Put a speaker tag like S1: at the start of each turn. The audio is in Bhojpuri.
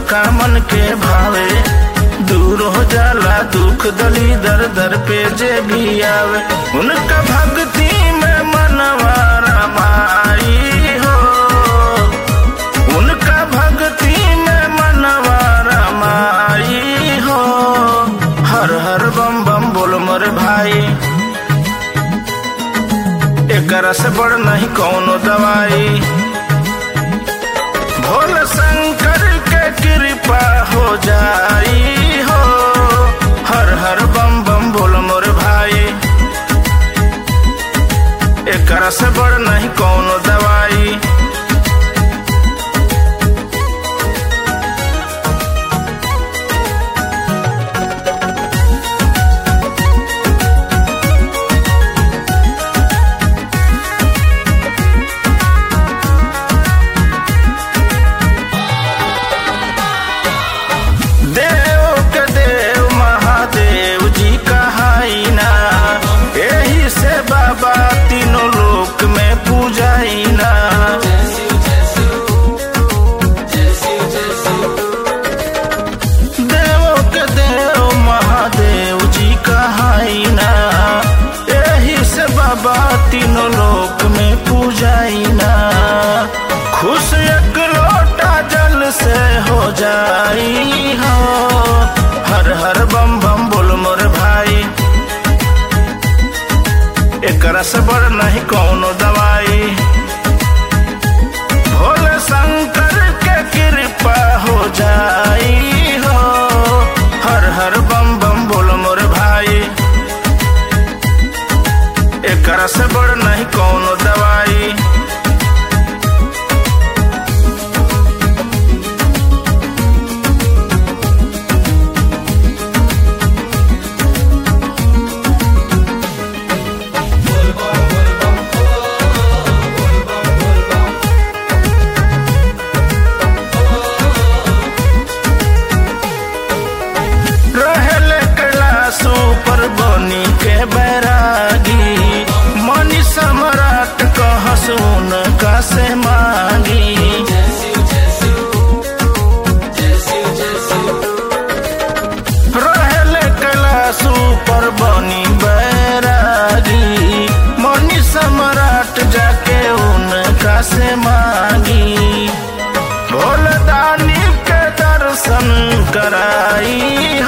S1: का मन के भावे दूर हो जाला दुख दली दर दर पे जे भी आवे उनका भक्ति में मनवा रमाई हो उनका भक्ति में मनवा रमाई हो हर हर बम बम बोल मोर भाई एकरा से बड़ नहीं कौनो दवाई भोल शंकर के कृपा हो जाई हो हर हर बम बम बोल मोर भाई एकरा से बड़ नहीं कौनो दवाई देव के देव महादेव जी कहाई ना यही से बाबा तीनों लोक में पूजाई ना देव के देव महादेव जी कहाई ना यही से बाबा तीनों लोक में पूजाई ना खुश एक लोटा जल से हो जाई हो हर हर बम बम बोल मोर भाई एकरा से बड़ नहीं कौनो दवाई भोले शंकर के कृपा हो जाई हो हर हर बम बम बोल मोर भाई एकरा से बड़ नहीं कौनो दवाई रहले कैलाशो पर बनी के बैरागी मनी सम्राट कह सुन का से मांगी रहले कैलाशो पर बनी बैरागी मनी सम्राट जाके उनका से मांगी भोलदानी के दर्शन कराई